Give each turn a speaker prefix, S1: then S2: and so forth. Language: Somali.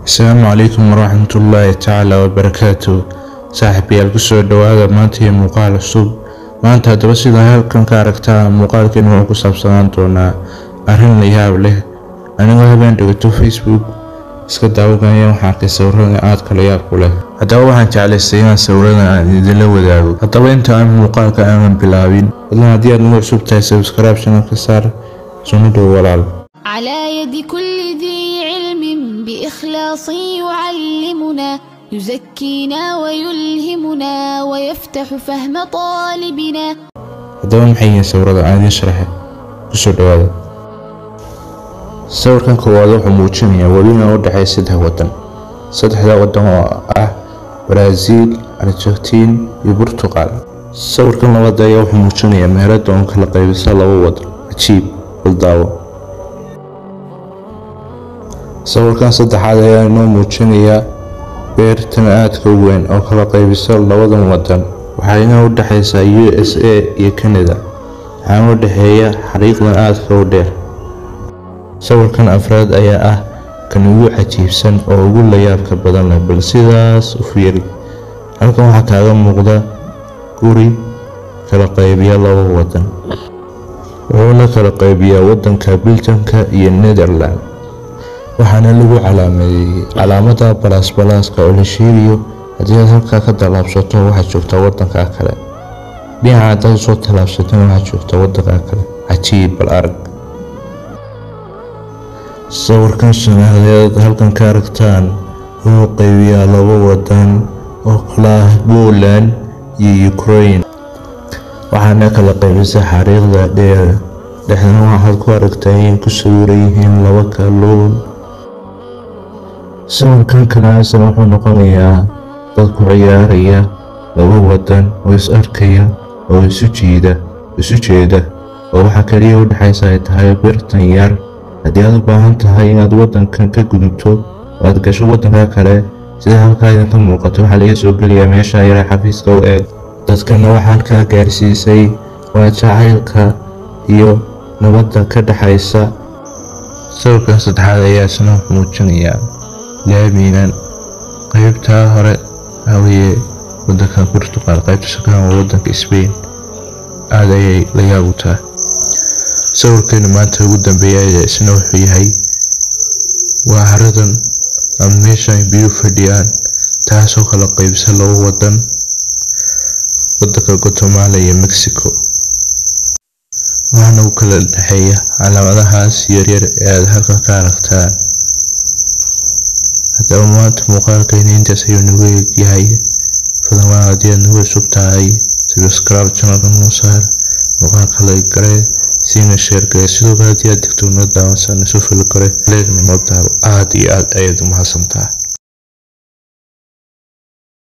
S1: asalaamu calaykum waraxmatullaahi tacaala wabarakaatu saaxiibayaal kusoo dhawaada maanta iyo muuqaal cusub maanta haddaba sidaa halkan ka aragtaa muuqaalkeenu wuxuu ku saabsanaan doonaa arrin la yaab leh anigoo habeen dhigato facebook iska daawaganaya waxaan arkay sawirada aadka la yaab ku leh haddaba waxaan jeclaystay inaan sawiradan aan idinla wadaago haddaba inta aan muuqaalka aanan bilaabin fadlan haddii aad nagu cusub tahay subscribe channelka saar sunu dhow walaal
S2: على يد كل ذي علم بإخلاص يعلمنا يزكينا ويلهمنا ويفتح فهم طالبنا
S1: haddaba maxay yihiin sawirada aan idiin sharaxay kusoo dhawaada sawirkan koowaad wuxuu muujinayaa webina u dhexeeya saddex waddan saddexda waddan oo ah baraaziil argentiin iyo burtuqal sawirkan labaad ayaa wuxuu muujinayaa meherada oon kala qaybisa laba waddan cajiib baldaawo sawirkan saddexaad ayaa inoo muujinayaa beertan aadka u weyn oo kala qaybisa labadan waddan waxayna u dhexaysaa u s a iyo canada waxaana u dhexeeya xariiqdan aadka u dheer sawirkan afraad ayaa ah kan ugu cajiibsan oo ugu layaabka badan leh bal sidaas u fiiri halkan waxaa kaaga muuqda guri kala qaybiya laba waddan wuxuuna kala qaybiyaa waddanka biljanka iyo netherland waxaana lagu calaameeyey calaamada balasbalaaska oo la sheegayo haddii aad halkaa ka tallaabsato waxaad joogtaa waddanka kale dhinaca haddaad usoo tallaabsatana waxaad joogtaa waddanka kale cajiib bal arag sawirkan shanahadeed halkan ka aragtaan wuxuu qaybiyaa laba waddan oo kala ah poland iyo ukraine waxaana kala qaybisa xariiqda dheer dhexdana waxaad ku aragtaa inay ku sawiran yihiin laba kalluun sawirkan kalaasna wuxuu noqonayaa dad ku ciyaaraya laba waddan oo is arkaya oo isu jiida isu jeeda oo waxaa kaliya u dhexaysa ay tahay birtan yar haddii aad u baahan tahay inaad waddankan ka gudubto oo aad gasho waddanka kale sida halkaa idinka muuqato waxaa laga soo gelayaa meesha yare xafiiska u eeg dadkana waxaa halkaa gaarsiisay waa jacaylka iyo nabadda ka dhexaysa sawirkan saddexaad ayaa isna muujinayaa laaminan qaybtaa hore haweye wadanka burtuqal qaybta shakahan waa wadanka sbain aada ayay la yaabutaa sawirkeenu maanta ugu dambeeya isna wuxuu yahay waa haradan ama meeshan biyuu fadhiyaan taasoo kala qaybisa laba wadan wadanka guatemala iyo mexico waxaana u kala dhexeeya calaamadahaas yaryar ee aada halkan ka aragtaan haddaba maanta muuqaalkayna intaas ayuu nagu eegyahay fadlan waa haddii aad nagu cusub tahay subscribe channelka noo saar muuqaalka la garee siina sheer garee sidoo kale haddii aad digto noo daawansan isu fili kare leegna noo daabo aada iyo aada ayaad u mahadsantaha